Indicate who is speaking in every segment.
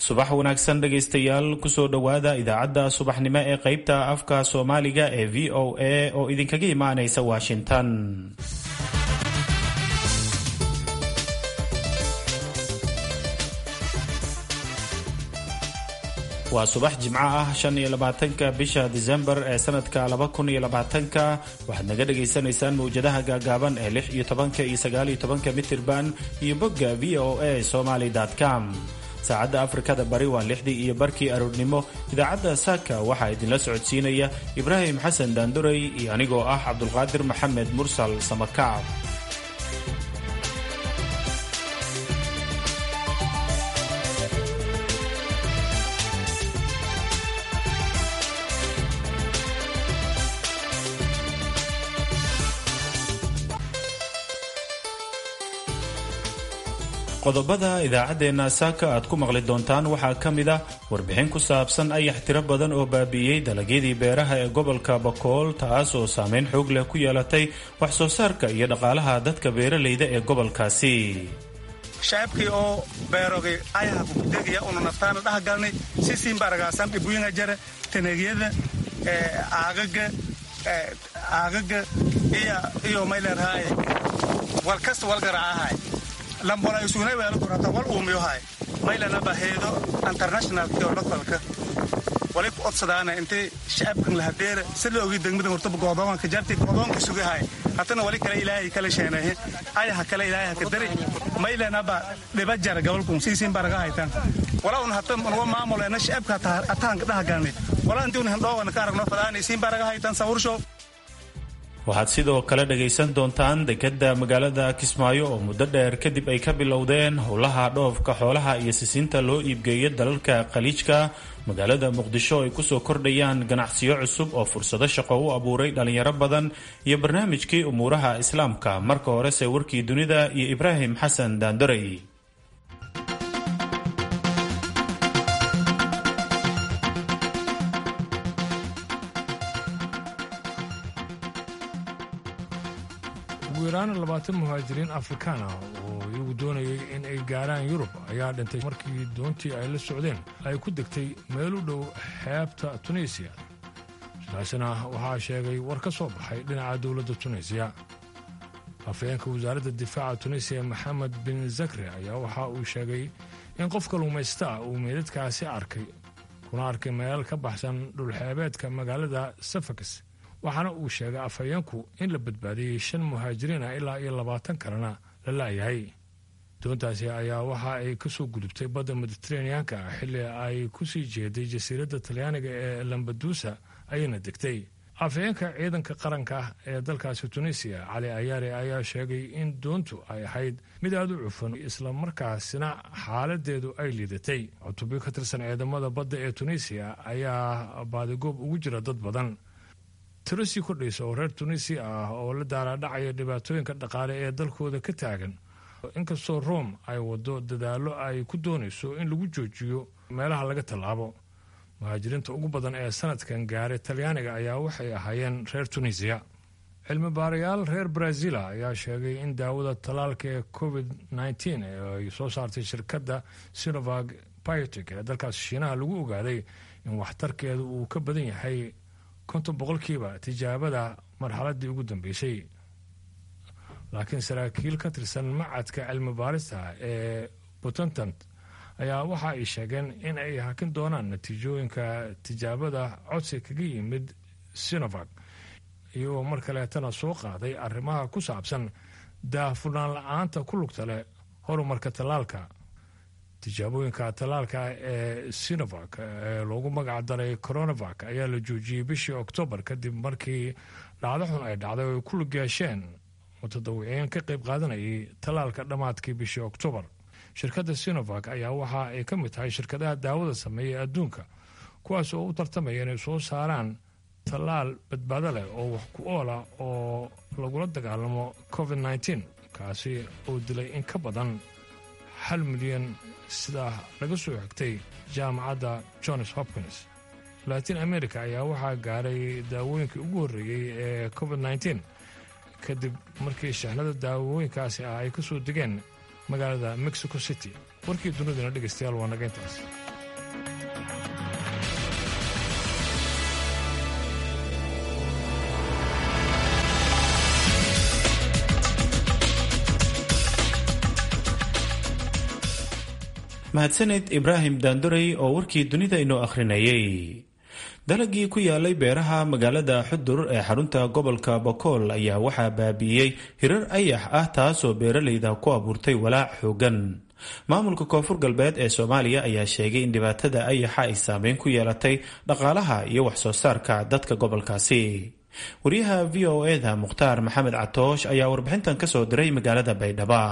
Speaker 1: subax wanaagsan dhegaystayaal kusoo dhowaada idaacadda subaxnimo ee qaybta afka soomaaliga ee v o a oo idinkaga imaanaysa washington waa subax jimco ah shan iyo labaatanka bisha disembar ee sanadka laba kun iyo labaatanka waxaad naga dhagaysanaysaan mawjadaha gaagaaban ee lix iyo tobanka iyo sagaal iyo tobanka mitirban iyo bogga v o a somaly com saacadda afrikada bari waa lixdii iyo barkii aroornimo idaacadda saaka waxaa idinla socodsiinaya ibraahim xasan daanduray iyo anigoo ah cabdulqaadir maxamed mursal samakaab qodobada idaacaddeenna saaka aad ku maqli doontaan waxaa ka mid ah warbixin ku saabsan ayax tiro badan oo baabi'iyey dalagyadii beeraha ee gobolka bakool taas oo saameyn xoog leh ku yeelatay wax soo saarka iyo dhaqaalaha dadka beeralayda ee gobolkaasi
Speaker 2: shacabkii oo beerogay ayaha kukudegaya una naftaana dhahgalnay sisiinba aragaasan dhibuyinga jare tanegyada aagaga aagaga iyo mayleerhaaye walkasta walgaraacahay lambola isuunay weelo durata wal uumiyohay maylana baheedo internationalki oo localka wali ku odsadaana intay shacabkan lahadeera si la ogi degmada hortaba goodoonka jarti goodoonka sugahay hatana wali kale ilaahay kala sheenahe ayaha kale ilaahay haka dari maylana ba dhiba jara gobolkun siisiin baraga haytan wala un hata nuga maamuleena shacabka ataanka dhahagalni wala intii un hindhoogana ka aragno fadaanaysiin baraga haytan sawurshow
Speaker 1: waxaad sidoo kale dhagaysan doontaan dekedda magaalada kismaayo oo muddo dheer kadib ay ka bilowdeen howlaha dhoofka xoolaha iyo sisinta loo iibgeeya dalalka khaliijka magaalada muqdisho ay kusoo kordhayaan ganacsiyo cusub oo fursado shaqo u abuuray dhalinyaro badan iyo barnaamijkii umuuraha islaamka marka horese warkii dunida iyo ibraahim xasan daandoray
Speaker 3: ugu yaraan labaatan muhaajiriin afrikaan ah oo iyagu doonayay in ay gaaraan yurub ayaa dhintay markii doontii ay la socdeen ay ku degtay meel u dhow xeebta tunisiya sidaasina waxaa sheegay war ka soo baxay dhinaca dowladda tunisiya afhayeenka wasaaradda difaaca tunisiya maxamed bin zakri ayaa waxa uu sheegay in qof kalluumaysta ah uu meydadkaasi arkay kuna arkay meel ka baxsan dhulxeebeedka magaalada safakis waxaana uu sheegay afhayeenku in la badbaadiyey shan muhaajiriin ah ilaa iyo labaatan kalena la laayahay doontaasi ayaa waxa ay ka soo gudubtay badda mediteraneanka ah xilli ay ku sii jeeday jasiiradda talyaaniga ee lambadusa ayayna degtay afhayeenka ciidanka qaranka ee dalkaasi tunisiya cali ayaare ayaa sheegay in doontu ay ahayd mid aada u cufan islamarkaasina xaaladeedu ay liidatay cutubyo ka tirsan ciidamada badda ee tunisiya ayaa baadigoob ugu jira dad badan tiro sii kordhaysa oo reer tunisia ah oo la daaraadhacaya dhibaatooyinka dhaqaale ee dalkooda ka taagan inkastoo rome ay wado dadaallo ay ku doonayso in lagu joojiyo meelaha laga tallaabo muhaajiriinta ugu badan ee sanadkan gaaray talyaaniga ayaa waxay ahaayeen reer tunisiya cilmi baarayaal reer brazila ayaa sheegay in daawada tallaalka ee covid nteen ee ay soo saartay shirkadda sinovag biotic ee dalkaas shiinaha lagu ogaaday in waxtarkeedu uu ka badan yahay konton boqolkiiba tijaabada marxaladdii ugu dambeysay laakiin saraakiil ka tirsan macadka cilmi baarista ee puntland ayaa waxa ay sheegeen in ay hakin doonaan natiijooyinka tijaabada codsi kaga yimid sinovag iyagoo mar kaleetana soo qaaday arrimaha ku saabsan daahfurnaan la-aanta ku lugta leh horumarka tallaalka tijaabooyinka tallaalka ee sinovak ee loogu magac daray coronavak ayaa la joojiyey bishii oktoobar kadib markii dhacdo xun ay dhacday oo ay ku lug yeesheen mutadawiciin ka qayb qaadanayay tallaalka dhammaadkii bishii oktoobar shirkadda sinovak ayaa waxa ay ka mid tahay shirkadaha daawada sameeya adduunka kuwaas oo u tartamaya inay soo saaraan tallaal badbaado leh oo wax ku oola oo lagula dagaalamo covid nteen kaasi oo dilay in ka badan hal milyan sidaa laga soo xigtay jaamacadda johns hopkins latin america ayaa waxaa gaaray daawooyinkii ugu horreeyey ee covid nteen kadib markii shahnada daawooyinkaasi ah ay ka soo degeen magaalada mexico city warkii dunidana dhegaystayaal waa naga intaas
Speaker 1: mahadsaned ibraahim daandorey oo warkii dunida inoo akhrinayay dalagii ku yaalay beeraha magaalada xudur ee xarunta gobolka bokool ayaa waxaa baabi'iyey hirar ayax ah taasoo beeralayda ku abuurtay walaac xoogan maamulka koonfur galbeed ee soomaaliya ayaa sheegay in dhibaatada ayaxa ay saameyn ku yeelatay dhaqaalaha iyo waxsoo saarka dadka gobolkaasi wariyaha v o eda mukhtaar maxamed catoosh ayaa warbixintan kasoo diray magaalada baydhaba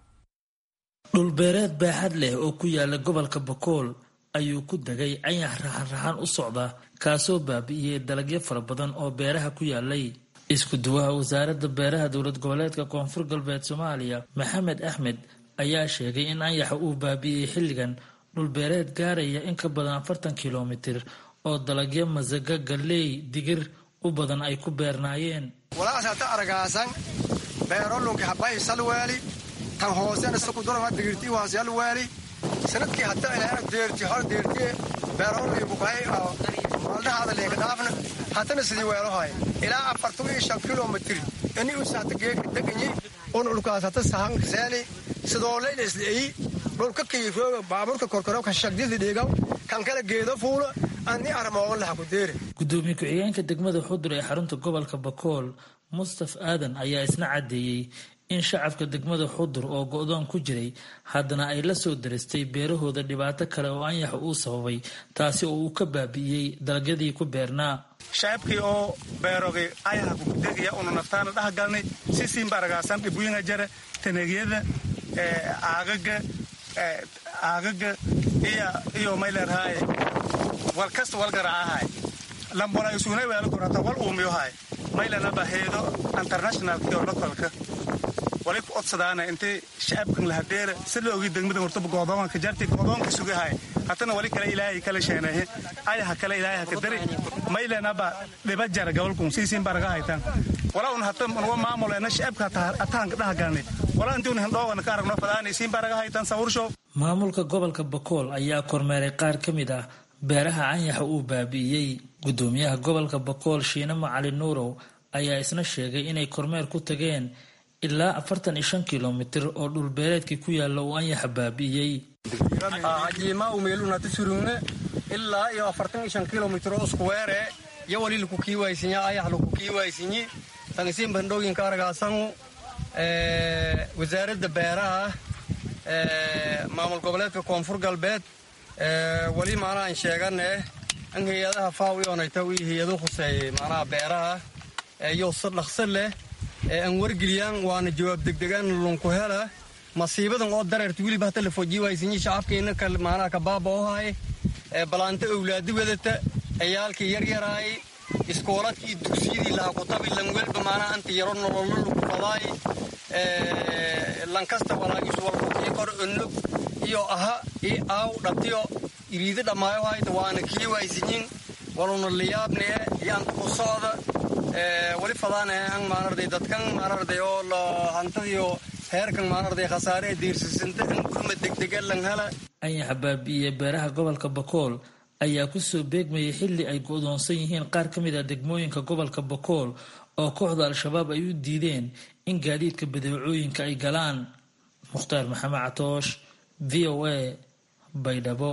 Speaker 4: dhulbeereed baaxad leh oo ku yaala gobolka bokool ayuu ku degay cayax raxan-raxan u socda kaasoo baabi'iyey dalagyo fara badan oo beeraha ku yaalay isku duwaha wasaaradda beeraha dowlad goboleedka koonfur galbeed soomaaliya maxamed axmed ayaa sheegay in anyaxa uu baabi'iyey xilligan dhulbeereed gaaraya in ka badan afartan kilomitir oo dalagyo masaga galley digir u badan ay ku beernaayeen
Speaker 5: walaasata aragaasan beerolunki habay salwaali tan hoosena sukudurama digirtii waasyalwaali sanadkii hata ilaa deerti hor deerti beerolii bukahay maaldahaada leeka dhaafna hatana sidii weelohay ilaa afartan iyo shan kilomitr ini usaata geeka deganyi un dhulkaas hata sahan seeni sidoolayna isleeyi dhulka kiifooga baaburka korkoro ka shagdida dhiigaw kan kala geedo fuula ani armoogan laha ku deere
Speaker 4: gudoomiye ku-xigeenka degmada xudur ee xarunta gobolka bakool mustaf aadan ayaa isna caddeeyey in shacabka degmada xudur oo go-doon ku jiray haddana ay la soo daristay beerahooda dhibaato kale oo anyaxa uu sababay taasi oo uu ka baabi'iyey dalagyadii ku beernaa
Speaker 2: shacabkii oo beerogay ayaha kukudeegaya una naftaana dhaha galnay si siinba aragaasan dhibuyinga jare taneegyada aagaga aagaga iyo mayleerhaaye wal kasta wal garaacahay lambona isuunay weelo korata wal uumiyohay maylanaba heedo internationalkiyo lokolka wali ku odsadaana intay shacabkan lahadeera si la ogi degmada hortaba goodoonka jarti goodoonka sugahay hatana wali kale ilaahay kala sheenahe ayaha kale ilaahay haka dari maylanaba dhiba jara gobolkun siisiin baraga haytaan wala un hata nuwa maamulena shacabka atahanka dhaha galnay wala intiun hindhoogana ka aragno fadaana isiin baraga haytaan sawurshow
Speaker 4: maamulka gobolka bakool ayaa kormeeray qaar ka mid ah beeraha canyaxa uu baabi'iyey gudoomiyaha gobolka bakool shiine macali nuurow ayaa isna sheegay inay kormeer ku tageen ilaa afartan iyo shan kilomitir oo dhulbeereedkii ku yaalla uu anyaxa baabi'iyey
Speaker 5: ajiima umeelunati surungne ilaa iyo afartan iyo shan kilomitir oo isku weere iyo wali laku kiiwaysinya ayax laku kiiwaysinyi tangisiin bandhooyinka aragaasangu wasaaradda beeraha maamul goboleedka koonfur galbeed wali maanaha an sheegane in hay-adaha faaw ionayta wii hay-adu khuseeyey maanaha beeraha iyo si dhaqso leh an wargeliyaan waana jawaab degdegaan lunku hela masiibadan oo dareerta weliba hata la fojiiwaysinyi shacabkeena maanaha kabaaba ohay balaanta owlaadi wadata ciyaalkii yaryaraay iskooladkii dugsiyadii laha kutabi lanwelba maanaha anta yaro nololo lagu fadaay lankasta walaagis walkukii kor onog iyo aha i aaw dhatiyo iriidi dhammaayo hayta waana kii waysinyin waluna liyaabnee iyo anta ku socda wali fadaanee an maanarday dadkan maanarday oo la hantadiyo heerkan maanarday khasaare ee diirsisanta an gurma degdega lan hela
Speaker 4: anyaxa baabi'iye beeraha gobolka bakool ayaa kusoo beegmayay xilli ay go-doonsan yihiin qaar ka mid ah degmooyinka gobolka bakool oo kooxda al-shabaab ay u diideen in gaadiidka badeecooyinka ay galaan mukhtaar maxamed catoosh v o a baydhabo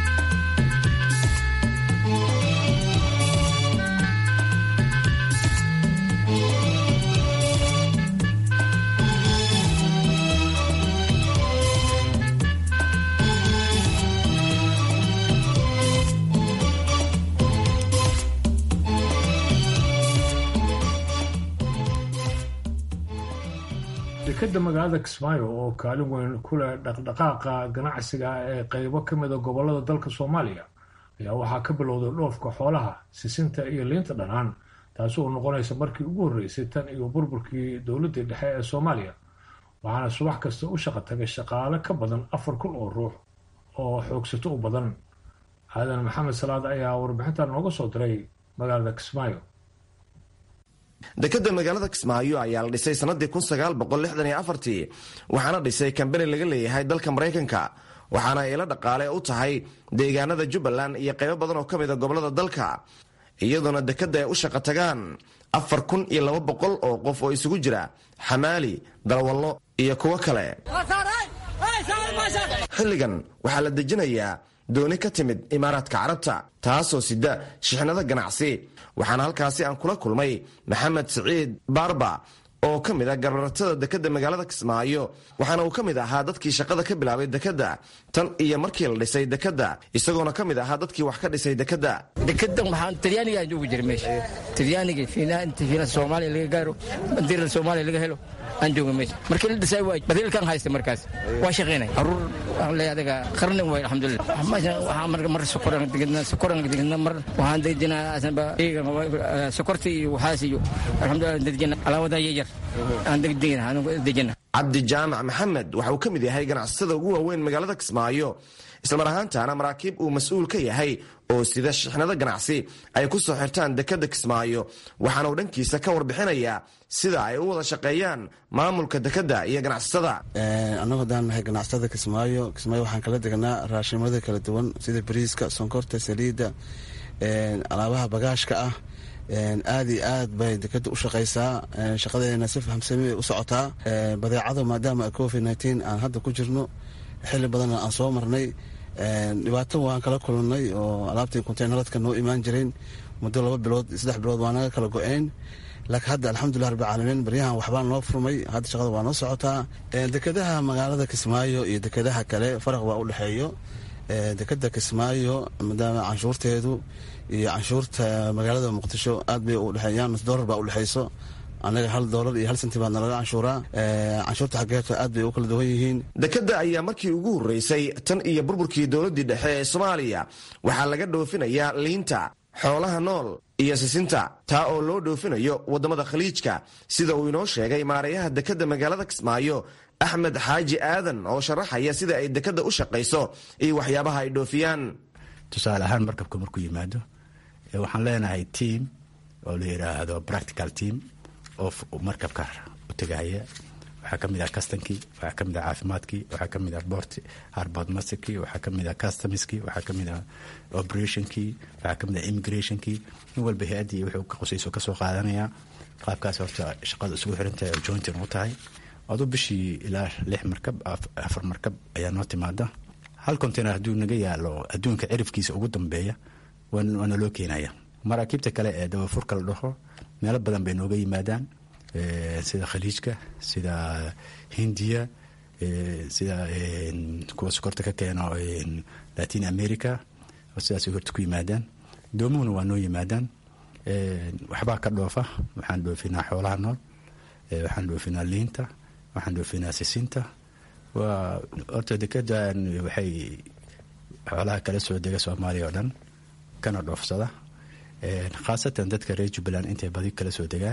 Speaker 3: dekeda magaalada kismaayo oo kaalin weyn ku leh dhaqdhaqaaqa ganacsiga ee qeybo ka mida gobolada dalka soomaaliya ayaa waxaa ka bilowday dhoofka xoolaha sisinta iyo liinta dhanaan taasi oo noqonaysa markii ugu horreysay tan iyo burburkii dowladdii dhexe ee soomaaliya waxaana subax kasta u shaqa tagay shaqaale ka badan afar kun oo ruux oo xoogsato u badan aadan maxamed salaad ayaa warbixintan nooga soo diray magaalada kismaayo
Speaker 6: dekeda magaalada kismaayo ayaa la dhisay sanadii waxaana dhisay kambani laga leeyahay dalka maraykanka waxaana ila dhaqaale u tahay deegaanada jubbaland iyo qaybo badan oo ka mida gobolada dalka iyadoona dekeda ay u shaqa tagaan afar kun iyo laba boqol oo qof oo isugu jira xamaali dalwallo iyo kuwo kale xilligan waxaa la dejinayaa dooni ka timid imaaraadka carabta taasoo sida shixnada ganacsi waxaana halkaasi aan kula kulmay maxamed siciid baarba oo ka mid a garbaratada dekedda magaalada kismaayo waxaana uu ka mid ahaa dadkii shaqada ka bilaabay dekedda tan iyo markii la dhisay dekedda isagoona ka mid ahaa dadkii wax ka dhisay dekedda
Speaker 7: dekedan waxaan talyaaniga aan joogi jiray meesha talyaaniga fiinaa inta fiina soomaaliya laga gaaro bandiirada soomaaliya laga helo aan jooga meesha markii la dhisay waa badiilkan haysta markaas waa shaqaynay caruur waxaan leeyahay adaga qarnin way alxamdulillah meesha waxaa mar mar sokoran digidna sokoran digidna mar waxaan dejinaa asanba iyaga sokorta iyo waxaas iyo alxamdulillah dejina alaabada yar aan degdegina aan dejina
Speaker 6: cabdi jaamac maxamed waxa uu ka mid yahay ganacsatada ugu waaweyn magaalada kismaayo islamar ahaantaana maraakiib uu mas-uul ka yahay oo sida shixnado ganacsi ay ku soo xirtaan dekedda kismaayo waxaana uu dhankiisa ka warbixinayaa sida ay u wada shaqeeyaan maamulka dekedda iyo ganacsatada
Speaker 8: annagu haddaan nahay ganacsatada kismaayo kismaayo waxaan kala degnaa raashimada kala duwan sida bariiska sonkorta saliidda alaabaha bagaashka ah aad iyo aad bay dekeda u shaqaysaa shaqadeena si fahamsami bay u socotaa badeecada maadaama covid nteen aan hadda ku jirno xili badanna aan soo marnay dhibaato waan kala kulannay oo alaabtii konteynaradka noo imaan jireen muddo laba bilood saddex bilood waa naga kala go-een laakiin hadda alxamdulilah rabbilcaalamiin baryahan waxbaa noo furmay hadda shaqada waa noo socotaa dekedaha magaalada kismaayo iyo dekedaha kale faraq waa u dhexeeyo dekeda kismaayo maadaama canshuurteedu iyo canshuurta magaalada muqdisho aad bay u dhexeeyaan nus doolar baa u dhexeyso annaga hal doolar iyo hal senti baa nalaga canshuuraa canshuurta xaggeeto aad bay u kala duwan yihiin
Speaker 6: dekedda ayaa markii ugu horreysay tan iyo burburkii dowladdii dhexe ee soomaaliya waxaa laga dhoofinayaa liinta xoolaha nool iyo sisinta taa oo loo dhoofinayo waddamada khaliijka sida uu inoo sheegay maareeyaha dekedda magaalada kismaayo axmed xaaji aadan oo sharaxaya sida ay dekedda u shaqayso iyo waxyaabaha ay dhoofiyaan
Speaker 9: tusaale ahaan markabka markuu yimaado waxaan leenahay team oo la yidhaahdo practical team oo markabka u tegaya waxaa ka mid ah custonkii waxaa ka mid ah caafimaadkii waxaa ka mid ah bort harbord masterkii waxaa ka mid ah customskii waxaa ka mid ah operationkii waxaa ka mid ah immigrationkii in walba hay-addii wuxuu ka qusayso kasoo qaadanaya qaabkaas horta shaqada isugu xirantahay oo jointin u tahay aduu bishii ilaa lix markab afar markab ayaa noo timaada hal container hadduu naga yaalo adduunka cirifkiisa ugu dambeeya waana loo keenaya maraakiibta kale ee dabafurka la dhaho meelo badan bay nooga yimaadaan sida khaliijka sida hindiya sida kuwa sokorta ka keeno latin america sidaasay horta ku yimaadaan doomuhuna waa noo yimaadaan waxbaa ka dhoofa waxaan dhoofinaa xoolaha nool waxaan dhoofinaa liinta waxaan dhoofinaa sisinta waa horta dekedan waxay xoolaha kala soo dega soomaaliya oo dhan kana dhoofsada khaasatan dadka reer jubbaland intay badi kala soo degaan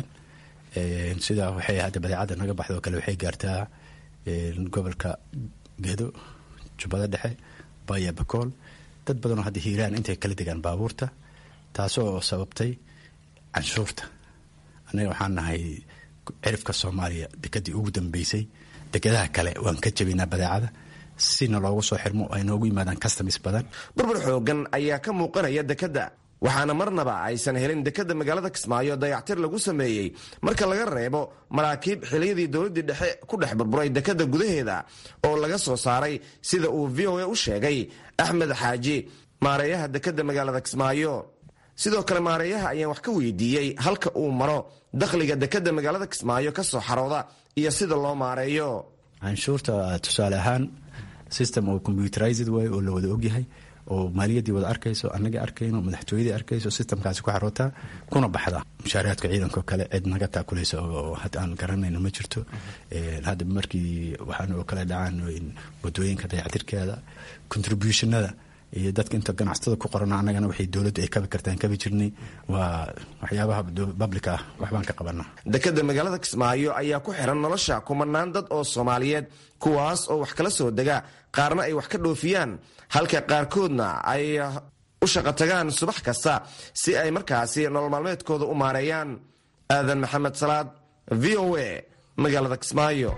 Speaker 9: sidaa waxay hadda badeecadda naga baxdo kale waxay gaartaa gobolka gedo jubbada dhexe baya bakool dad badanoo hadda hiiraan intay kala degaan baabuurta taasoo sababtay canshuurta annaga waxaan nahay cirifka soomaaliya dekedii ugu dambeysay dekedaha kale waan ka jabinaa badeecada sina loogu soo xirmo ay noogu yimaadaan customs badan
Speaker 6: burbur xoogan ayaa ka muuqanaya dekedda waxaana marnaba aysan helin dekedda magaalada kismaayo dayactir lagu sameeyey marka laga reebo maraakiib xiliyadii dowladdii dhexe ku dhex burburay dekedda gudaheeda oo laga soo saaray sida uu v o a u sheegay axmed xaaji maareeyaha dekedda magaalada kismaayo sidoo kale maareeyaha ayaan wax ka weydiiyey halka uu maro dakhliga dekedda magaalada kismaayo ka soo xarooda iyo sida loo maareeyo
Speaker 9: canshuurta tusaale ahaan system oo computerized way oo la wada ogyahay oo maaliyaddii wada arkayso annaga arkayno madaxtooyadii arkayso systemkaasi ku xarootaa kuna baxda mushaaraadka ciidanko kale cid naga taakulaysa oo hadda aan garanayno ma jirto hadda markii waxaan oo kale dhacaan wadooyinka dayactirkeeda contributionada iyo dadka inta ganacsatada ku qorana annagana waxay dowladdu ay kabi kartaan kabi jirnay waa waxyaabaha public ah waxbaan ka qabanaa
Speaker 6: dekedda magaalada kismaayo ayaa ku xiran nolosha kumanaan dad oo soomaaliyeed kuwaas oo wax kala soo dega qaarna ay wax ka dhoofiyaan halka qaarkoodna ay u shaqo tagaan subax kasta si ay markaasi nolol maalmeedkooda u maareeyaan aadan maxamed salaad v o a magaalada kismaayo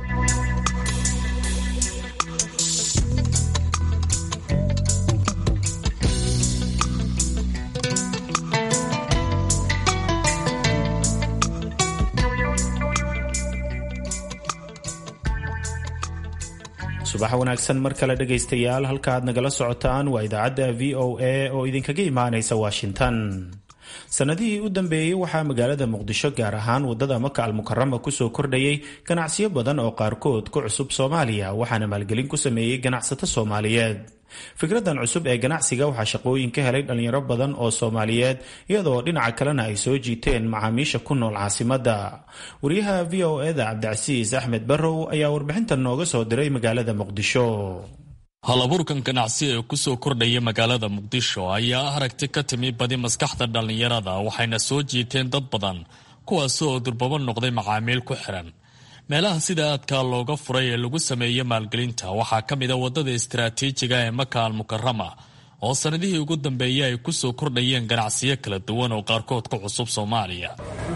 Speaker 1: subax wanaagsan mar kale dhegaystayaal halka aad nagala socotaan waa idaacadda v o a oo idinkaga imaanaysa washington sanadihii u dambeeyey waxaa magaalada muqdisho gaar ahaan wadada maka almukarama kusoo kordhayay ganacsiyo badan oo qaarkood ku cusub soomaaliya waxaana maalgelin ku sameeyey ganacsato soomaaliyeed fikradan cusub ee ganacsiga waxaa shaqooyin ka helay dhalinyaro badan oo soomaaliyeed iyadoo dhinaca kalena ay soo jiiteen macaamiisha ku nool caasimadda wariyaha v o eda cabdicasiis axmed barrow ayaa warbixintan nooga soo diray magaalada muqdisho
Speaker 10: halabuurkan ganacsi ee kusoo kordhaya magaalada muqdisho ayaa aragti ka timi badi maskaxda dhallinyarada waxayna soo jiiteen dad badan kuwaasi oo durbabo noqday macaamiil ku xiran meelaha sida aadkaa looga furay ee lagu sameeyo maalgelinta waxaa ka mid a waddada istaraatiijiga ee maka almukarama oo sannadihii ugu dambeeyey ay kusoo kordhayeen ganacsiyo kala duwan oo qaarkood ku cusub soomaaliya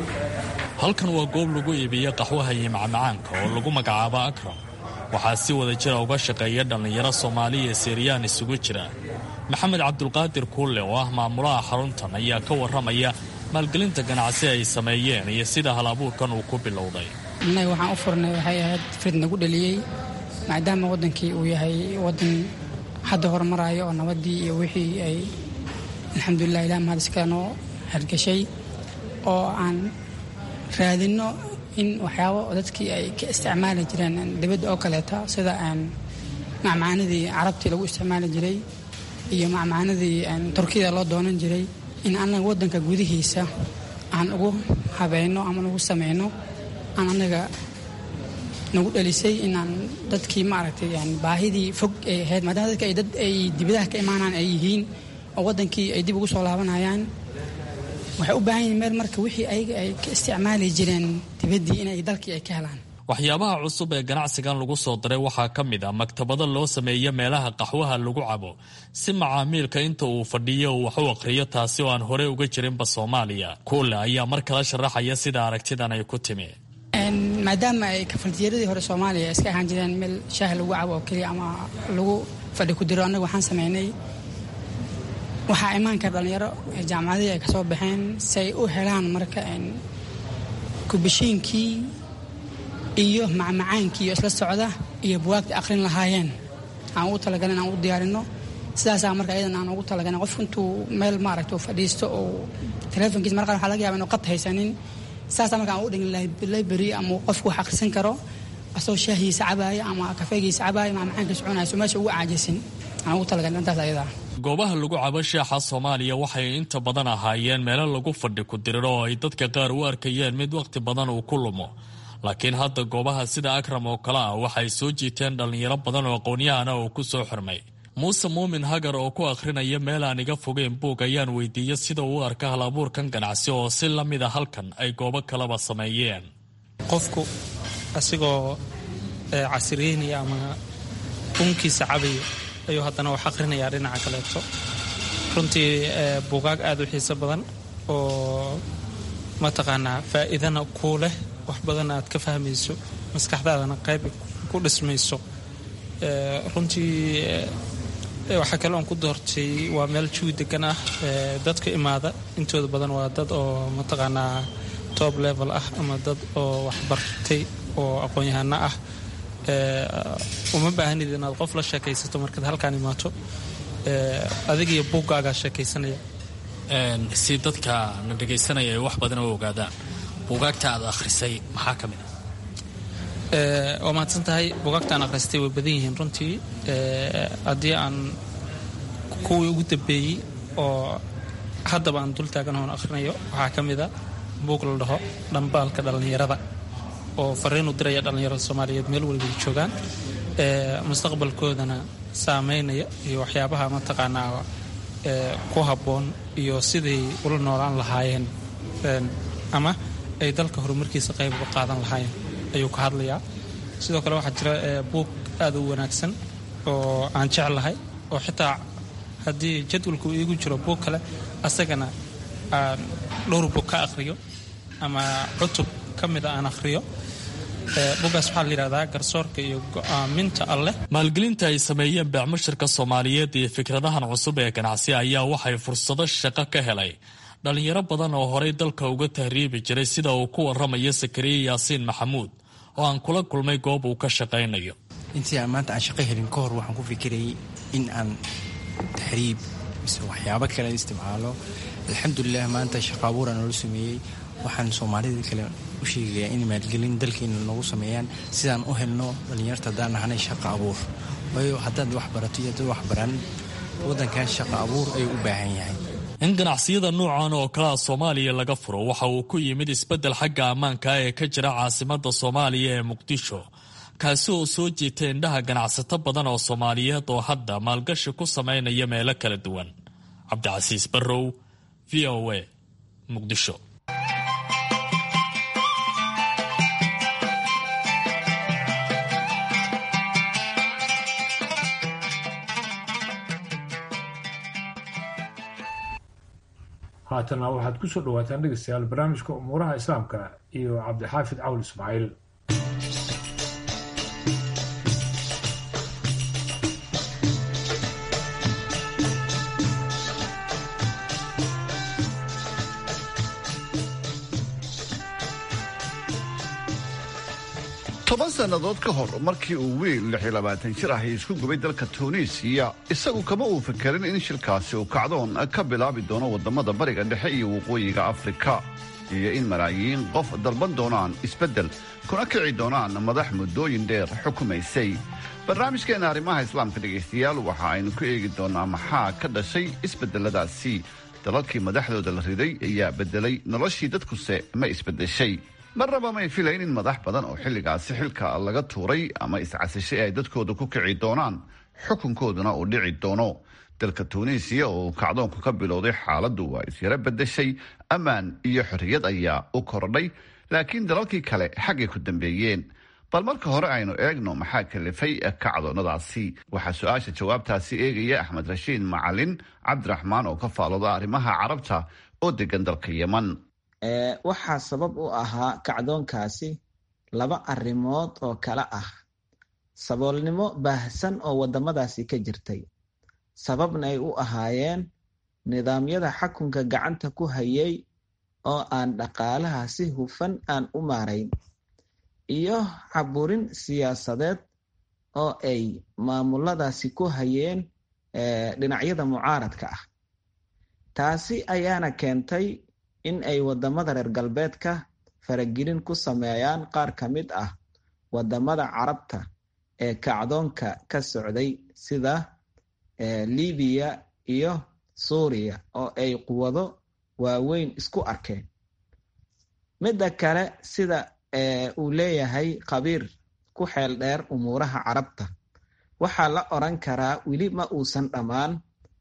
Speaker 10: halkan waa goob lagu iibiya qaxwaha iyo macmacaanka oo lagu magacaabo akram waxaa si wada jira uga shaqeeya dhallinyaro soomaaliya seeriyaan isugu jira maxamed cabdulqaadir kuulle oo ah maamulaha xaruntan ayaa ka warramaya maalgelinta ganacsi ay sameeyeen iyo sida hal abuurkan uu ku bilowday
Speaker 11: innaga waxaan u furnay waxay ahayd frid nagu dhaliyey maadaama waddankii uu yahay waddan hadda horumaraayo oo nabaddii iyo wixii ay alxamdulilah ilah mahadiska noo hargashay oo aan raadinno in waxyaabo dadkii ay ka isticmaali jireen dibadda oo kaleeta sida macmacaanadii carabtii lagu isticmaali jiray iyo macmacaanadii turkiyada loo doonan jiray in annaga waddanka gudihiisa aan ugu habayno ama ugu samayno aan annaga nagu dhalisay inaan dadkii maaragtay baahidii fog ay ahayd maadaama dadka ay dad ay dibadaha ka imaanaan ay yihiin oo waddankii ay dib ugu soo laabanayaan waxay u baahan yihiin meel marka wixii ayaga ay ka isticmaali jireen dibaddii inay dalkii ay ka helaan
Speaker 10: waxyaabaha cusub ee ganacsigan lagu soo daray waxaa ka mid a maktabado loo sameeyo meelaha qaxwaha lagu cabo si macaamiilka inta uu fadhiyo uu wax u aqhriyo taasi oo aan horey uga jirinba soomaaliya kuule ayaa mar kala sharaxaya sida aragtidan ay ku timi
Speaker 11: maadaama ay kafaltiyaradii hore soomaaliya iska ahaan jireen meel shaah lagu cabo oo keliya ama lagu fadhi ku diro annaga waxaan sameynay waxaa imaanka dhallinyaro jaamacadihii ay ka soo baxeen si ay u helaan marka kubashiinkii iyo macmacaankii iyo isla socda iyo buwaagta akhrin lahaayeen aan ugu talagalin aan u diyaarino sidaasaa marka ayadan aan ugu talagalin qof intuu meel maaragta fadhiisto oo telefonkiisa marqan waxaa laga yaba inu qad haysanin sidaasaa marka aan u dhigin library ama qofku wax akhrisan karo asagoo shaahiisa cabaaya ama kafeegiisa cabaaya macmacaankiisa cunayso meesha ugu caajisin aan ugu talagalin intaas ayadaa
Speaker 10: goobaha lagu cabo sheexa soomaaliya waxay inta badan ahaayeen meelo lagu fadhi ku diriro oo ay dadka qaar u arkayeen mid wakhti badan uu ku lumo laakiin hadda goobaha sida akram oo kale ah waxay soo jiiteen dhallinyaro badan oo aqoon-yahana oo ku soo xirmay muuse muumin hagar oo ku akhrinaya meel aan iga fogeyn buug ayaan weydiiyey sida uu arka hal abuurkan ganacsi oo si la mid a halkan ay goobo kaleba sameeyeen
Speaker 12: qofku asigoo casiriynaya ama unkiisa cabaya ayuu haddana wax akhrinayaa dhinaca kaleeto runtii buugaag aada u xiiso badan oo mataqaanaa faa'iidana kuu leh wax badanna aad ka fahmayso maskaxdaadana qayb ku dhismayso runtii waxaa kale oon ku doortay waa meel jawi degan ah dadka imaada intooda badan waa dad oo mataqaanaa top level ah ama dad oo waxbartay oo aqoon-yahano ah uma baahanid inaad qof la sheekaysato markaad halkaan imaato adigiyo buuggaagaa sheekaysanaya
Speaker 10: si dadka na dhegaysanaya ay wax badan u ogaadaan buugaagta aad akhrisay maxaa ka mid
Speaker 12: a waa mahadsan tahay buugaagtaan akhristay way badan yihiin runtii haddii aan kuwii ugu dambeeyey oo haddaba aan dul taagan oon akhrinayo waxaa ka mid a buug la dhaho dhambaalka dhallinyarada oo fariinu diraya dhallinyarada soomaaliyeed meel walibay joogaan mustaqbalkoodana saameynaya iyo waxyaabaha mataqaanaa ku habboon iyo siday ula noolaan lahaayeen ama ay dalka horumarkiisa qayb uga qaadan lahaayeen ayuu ka hadlayaa sidoo kale waxaa jira buug aada u wanaagsan oo aan jeclahay oo xitaa haddii jadwalku iigu jiro buug kale asagana aan dhowr buug ka akhriyo ama cutub ka mida aan akhriyo bugaas waxaa la yidhahdaa garsoorka iyo go'aaminta alleh
Speaker 10: maalgelinta ay sameeyeen beecmushirka soomaaliyeed iyo fikradahan cusub ee ganacsi ayaa waxay fursado shaqo ka helay dhallinyaro badan oo horay dalka uga tahriibi jiray sida uu ku waramayo sakariye yaasiin maxamuud oo aan kula kulmay goob uu ka shaqaynayo
Speaker 13: intii aan maanta aan shaqo helin ka hor waxaan ku fikirayay in aan taxriib mise waxyaabo kale isticmaalo alxamdulilah maanta shaqo abuuraan noola sameeyey waxaan soomaalida kale u sheegayaa in maalgelin dalkeena noogu sameeyaan sidaan u helno dhallinyarta haddaan nahanay shaqo abuur waayo haddaad wax barato iyo haddaad wax baran waddankan shaqo abuur ayuu u baahan yahay
Speaker 10: in ganacsiyada nuucan oo kalea soomaaliya laga furo waxa uu ku yimid isbeddel xagga ammaanka ee ka jira caasimadda soomaaliya ee muqdisho kaasi oo soo jiitay indhaha ganacsato badan oo soomaaliyeed oo hadda maalgashi ku samaynaya meelo kala duwan cabdicasiis barrow v o a muqdisho
Speaker 3: haatana waxaad ku soo dhawaataan dhegeystayaal barnaamijka umuuraha islaamka iyo cabdixaafid cawl ismaaciil
Speaker 14: toban sannadood ka hor markii uu wiil lix iyo labaatan jir ahi isku gubay dalka tuuniisiya isagu kama uu fikerin in shirkaasi uu kacdoon ka bilaabi doono waddamada bariga dhexe iyo waqooyiga afrika iyo in malaayiin qof dalban doonaan isbeddel kuna kici doonaan madax muddooyin dheer xukumaysay barnaamijkeenna arrimaha islaamka dhegaystayaal waxa aynu ku eegi doonnaa maxaa ka dhashay isbeddeladaasi dalalkii madaxdooda la riday ayaa beddelay noloshii dadkuse ma isbeddeshay marnaba may filayn in madax badan oo xilligaasi xilka laga tuuray ama iscasishay ay dadkooda ku kici doonaan xukunkooduna uu dhici doono dalka tuuniisiya oo uu kacdoonku ka bilowday xaaladdu waa isyaro beddeshay ammaan iyo xorriyad ayaa u kordhay laakiin dalalkii kale xaggay ku dambeeyeen bal marka hore aynu eegno maxaa kalifay kacdoonnadaasi waxaa su-aasha jawaabtaasi eegaya axmed rashiid macalin cabdiraxmaan oo ka faalooda arrimaha carabta oo degan dalka yeman
Speaker 15: waxaa sabab u ahaa kacdoonkaasi laba arrimood oo kale ah saboolnimo baahsan oo waddamadaasi ka jirtay sababna ay u ahaayeen nidaamyada xakunka gacanta ku hayay oo aan dhaqaalaha si hufan aan u maarayn iyo caburin siyaasadeed oo ay maamuladaasi ku hayeen dhinacyada mucaaradka ah taasi ayaana keentay in ay waddamada reer galbeedka faragelin ku sameeyaan qaar ka mid ah waddamada carabta ee kacdoonka ka socday sida libiya iyo suuriya oo ay quwado waaweyn isku arkeen midda kale sida uu leeyahay khabiir ku xeel dheer umuuraha carabta waxaa la oran karaa weli ma uusan dhammaan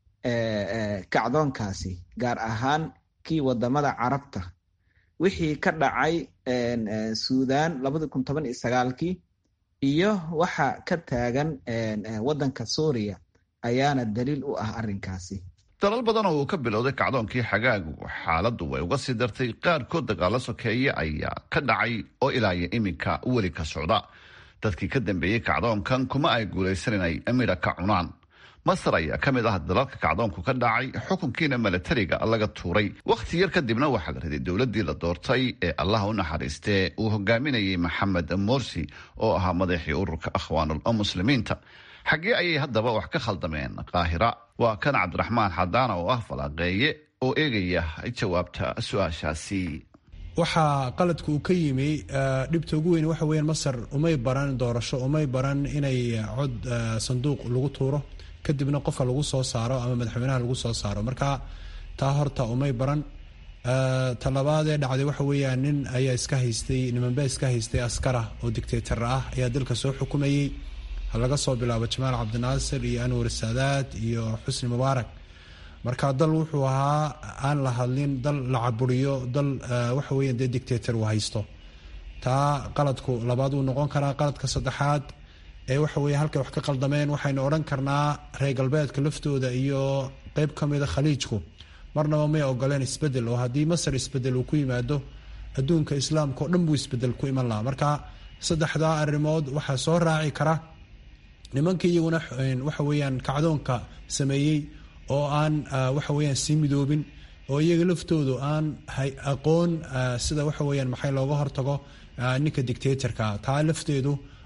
Speaker 15: kacdoonkaasi gaar ahaan kii wadamada carabta wixii ka dhacay suudan labadi kun toban iyo sagaalkii iyo waxa ka taagan waddanka suuriya ayaana daliil u ah arrinkaasi
Speaker 14: dalal badan oo uu ka bilowday kacdoonkii xagaagu xaaladdu way uga sii dartay qaarkood dagaalo sokeeye ayaa ka dhacay oo ilaaya iminka weli ka socda dadkii ka dambeeyey kacdoonkan kuma ay guulaysan inay midha ka cunaan masar ayaa ka mid ah dalalka kacdoonku ka dhacay xukunkiina milatariga laga tuuray wakhti yar kadibna waxaa la riday dowladdii la doortay ee allah u naxariistee uu hogaaminayay maxamed morsi oo ahaa madaxii ururka akhwaanul muslimiinta xaggee ayay haddaba wax ka khaldameen qaahira waa kan cabdiraxmaan xadaana oo ah falaaqeeye oo eegaya jawaabta su-aashaasi
Speaker 16: waxaa qaladka uu ka yimi dhibta ugu weyn waxa weeyaan masar umay baran doorasho umay baran inay cod sanduuq lagu tuuro kadibna qofka lagu soo saaro ama madaxweynaha lagu soo saaro marka taa horta umay baran talabaadee dhacday waxa weeyaan nin ayaa iska haystay nimanbaa iska haystay askara oo dictator ah ayaa dalka soo xukumayey laga soo bilaabo jamaal cabdinaasir iyo anwar saadaad iyo xusni mubaarak marka dal wuxuu ahaa aan la hadlin dal la caburiyo dal waxa weeyaan dee dictator uu haysto taa qaladku labaad uu noqon karaa qaladka saddexaad ee waxa weeye halkay wax ka qaldameen waxaynu odhan karnaa reer galbeedka laftooda iyo qeyb ka mida khaliijku marnaba may ogoleen isbedel oo haddii masar isbedel uu ku yimaado adduunka islaamka oo dhan buu isbedel ku iman lahaa marka saddexdaa arrimood waxaa soo raaci kara nimankii iyaguna waxa weeyaan kacdoonka sameeyey oo aan waxa weeyaan sii midoobin oo iyaga laftoodu aan aqoon sida waxa weeyaan maxay looga hortago ninka dictatorka taa lafteedu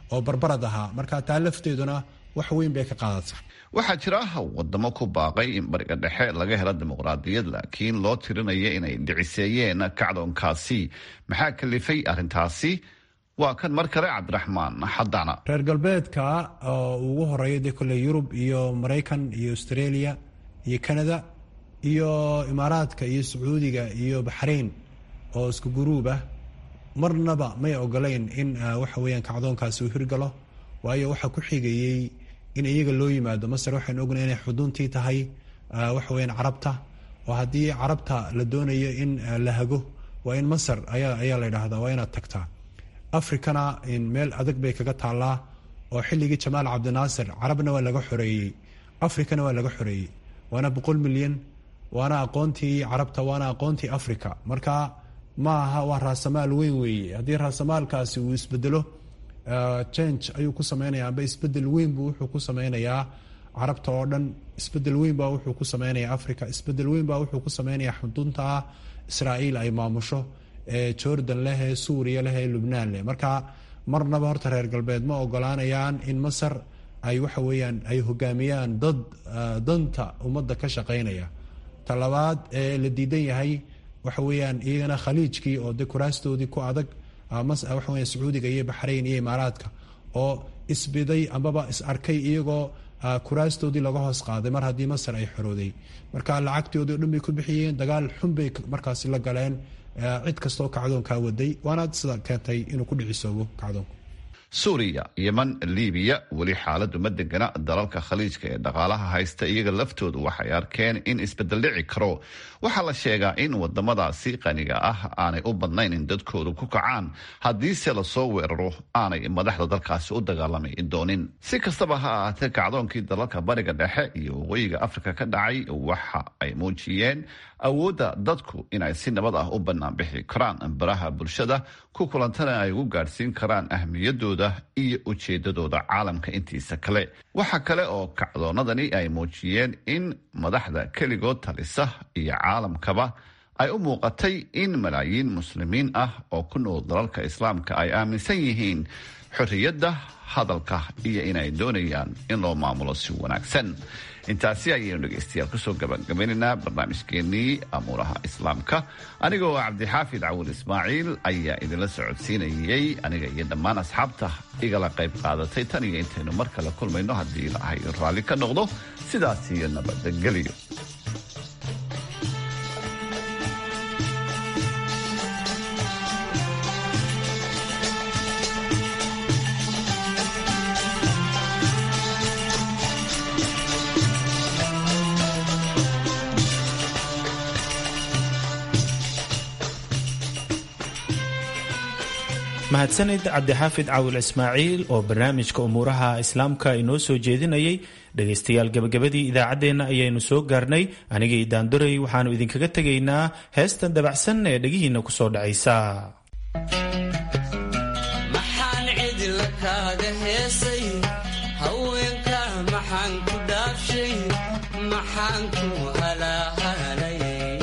Speaker 16: oo barbarad ahaa marka taa lafteeduna wax weyn bay ka qaadata
Speaker 14: waxaa jira wadamo ku baaqay in bariga dhexe laga helo dimuqraadiyad laakiin loo tirinaya inay dhiciseeyeen kacdoonkaasi maxaa kalifay arrintaasi waa kan mar kale cabdiraxmaan xadana
Speaker 16: reer galbeedka oo ugu horeeya dee kolley yurub iyo maraykan iyo australia iyo canada iyo imaaraadka iyo sacuudiga iyo baxrain oo isku guruub ah marnaba may ogolayn in waxa weyaan kacdoonkaasi uu hirgalo waayo waxaa ku xigayey in iyaga loo yimaado masar waxaynu ognahay inay xuduntii tahay waxa weyaan carabta oo haddii carabta la doonayo in la hago waa in masar ayaa ayaa la yidhaahdaa waa inaad tagtaa africana meel adag bay kaga taallaa oo xilligii jamaal cabdinaasir carabna waa laga xoreeyey africana waa laga xoreeyey waana boqol milyan waana aqoontii carabta waana aqoontii africa marka ma aha waa raasamaal weyn weeye haddii raasamaalkaasi uu isbedelo change ayuu ku sameynaya amba isbedel weyn buu wuxuu ku sameynayaa carabta oo dhan isbedel weyn baa wuxuu ku sameynaya africa isbedel weyn baa wuxuu ku sameynaya xudunta israa'iil ay maamusho ee jordan leh ee suuriya leh ee lubnaan leh marka marnaba horta reer galbeed ma ogolaanayaan in masar ay waxa weeyaan ay hogaamiyaan dad danta ummadda ka shaqeynaya talabaad ee la diidan yahay waxa weeyaan iyagana khaliijkii oo de kuraastoodii ku adag waxa weya sacuudiga iyo baxrayn iyo imaaraadka oo isbiday ambaba is arkay iyagoo kuraastoodii laga hoos qaaday mar haddii masar ay xorooday marka lacagtoodii o dhan bay ku bixiyeen dagaal xun bay markaasi la galeen cid kastaoo kacdoonkaa waday waana sida keentay inuu ku dhicisoobo kacdoonku
Speaker 14: suuriya yeman libiya weli xaaladu ma degana dalalka khaliijka ee dhaqaalaha haysta iyaga laftoodu waxay arkeen in isbedel dhici karo waxaa la sheegaa in wadamadaasi qaniga ah aanay u badnayn in dadkoodu ku kacaan haddiise lasoo weeraro aanay madaxda dalkaasi u dagaalamay doonin si kastaba ha ahaatee kacdoonkii dalalka bariga dhexe iyo waqooyiga afrika ka dhacay waxa ay muujiyeen awoodda dadku inay si nabad ah u bannaan bixi karaan baraha bulshada ku kulantana ay ugu gaadhsiin karaan ahmiyadooda iyo ujeedadooda caalamka intiisa kale waxa kale oo kacdoonadani ay muujiyeen in madaxda keligood talisa iyo caalamkaba ay u muuqatay in malaayiin muslimiin ah oo ku nool dalalka islaamka ay aaminsan yihiin xorriyadda hadalka iyo inay doonayaan in loo maamulo si wanaagsan intaasi ayaynu dhegaystayaal kusoo gabagabaynaynaa barnaamijkeenii amuuraha islaamka aniga oo cabdixaafid cawil ismaaciil ayaa idinla socodsiinayey aniga iyo dhammaan asxaabta igala qayb qaadatay tan iyo intaynu mar kale kulmayno haddii ilaahay raalli ka noqdo sidaas iyo nabadgelyo
Speaker 1: mahadsanid cabdixaafid cawil ismaaciil oo barnaamijka umuuraha islaamka inoo soo jeedinayay dhegaystayaal gebagabadii idaacaddeenna ayaynu soo gaarnay anigii daanduray waxaannu idinkaga tegaynaa heestan dabacsan ee dhegihiinna ku soo dhacaysa
Speaker 17: maxaan cidla kaaga heesay haweenka maxaan ku dhaafshay maxaan ku halaahalay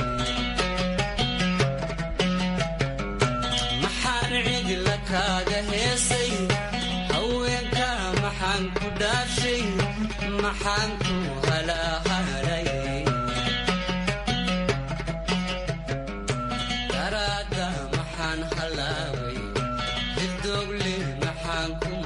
Speaker 17: maxaan cidla kaaga heesay haweenka maxaan ku dhaafshay maxaan ku halaahalay daraada maxaan halaaway dibdoogle maxaan ku